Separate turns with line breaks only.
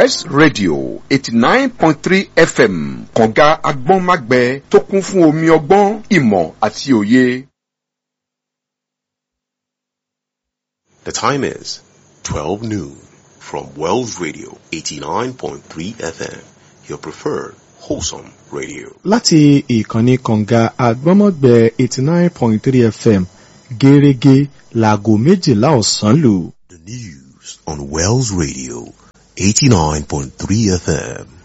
west radio eighty nine point three fm kànga agbọ́nmágbẹ tó kún fún omi ọgbọ́n ìmọ̀ àti òye.
The time is 12 noon from Wells Radio 89.3 FM, your preferred wholesome radio.
láti ìkànnì kànga àgbọ́mọ̀gbẹ́ eighty nine point three fm gẹ́rẹ́gẹ́ láago méjìlá ọ̀sán lù.
The news on Wells Radio 89.3 FM.